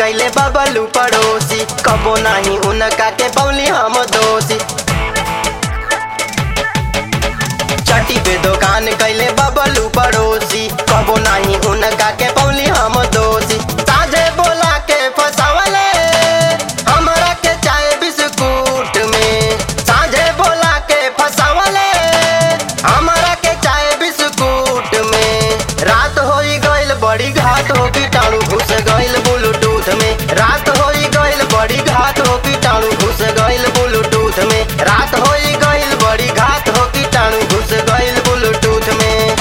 कैले बबलू पड़ोसी कबो नहीं उनका के पौली हम दोषी चटी पे दुकान कैले बबलू पड़ोसी कबो नहीं उनका के पौली हम दोषी साझे बोला के फसवले हमरा के चाय बिस्कुट में साझे बोला के फसवले हमरा के चाय बिस्कुट में रात होई गइल बड़ी घात हो कीटाणु घुस गइल ब्लूटूथ में रात होई गइल बड़ी घात हो कीटाणु घुस गइल ब्लूटूथ में रात होई गइल बड़ी घात हो कीटाणु घुस गइल ब्लूटूथ में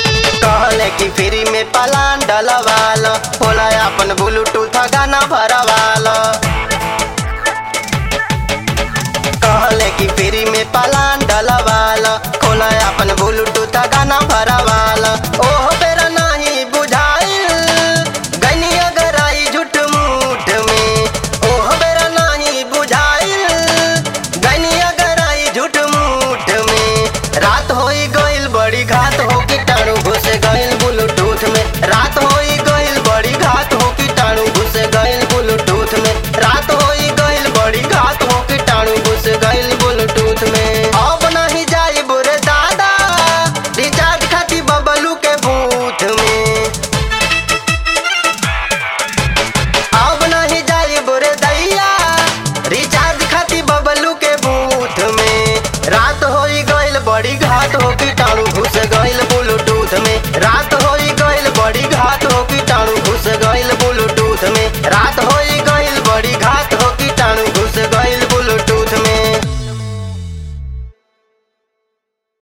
कहले कि फ्री में पलान डलवाल होला अपन ब्लूटूथ गाना भरवा